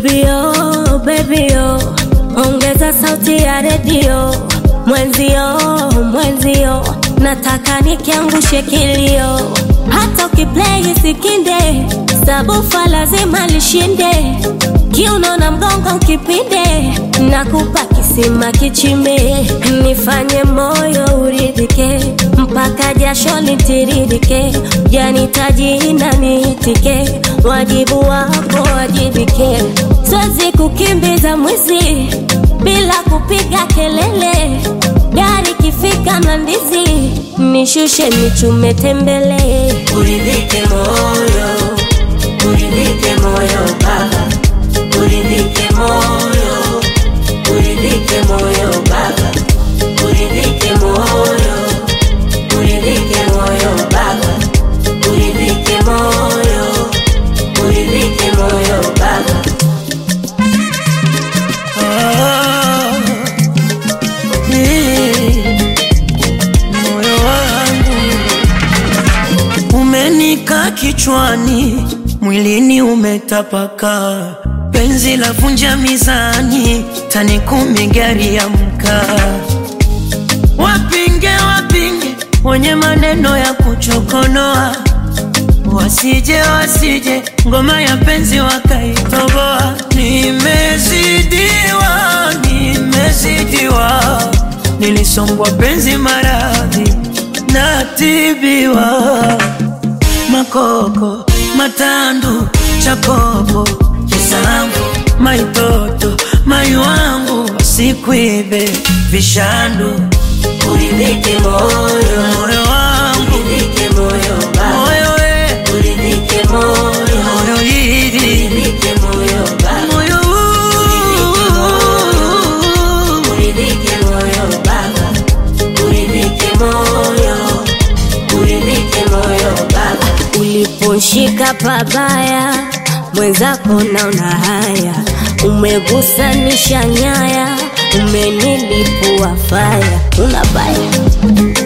Baby oh, baby oh, ongeza sauti ya redio. Mwenzio, mwenzio, nataka nikiangushe kilio. Hata ukiplay sikinde, sabufa lazima lishinde. Kiuno na mgongo ukipinde, nakupa kisima kichimbe. Nifanye moyo uridhike, mpaka jasho litiririke. Janitaji na niitike, wajibu wako wajibike. Siwezi kukimbiza mwizi bila kupiga kelele. Gari kifika Mlandizi, nishushe nichume tembele. Uridhike moyo, uridhike moyo baba, uridhike moyo, uridhike moyo baba, uridhike moyo, uridhike moyo baba, uridhike moyo, uridhike moyo baba. Ah, eh, moyo wangu umenika kichwani, mwilini umetapaka, penzi la vunja mizani, tani kumi gari ya mkaa. Wapinge wapinge wenye maneno ya kuchokonoa, wasije wasije ngoma ya penzi wakaitoboa. Nimezidiwa, nimezidiwa, nilisombwa penzi maradhi natibiwa, makoko matandu chakopo kisangu maitoto mai wangu wasikuibe vishandu Uridhike moyo, moyo wangu uridhike moyo baba, moyo we uridhike moyo, moyo hili uridhike moyo baba. moyo huu. Uridhike moyo baba, uridhike moyo, uridhike moyo baba. Uliposhika pabaya, mwenzako naona haya, umegusanisha nyaya, umenilipua faya, una baya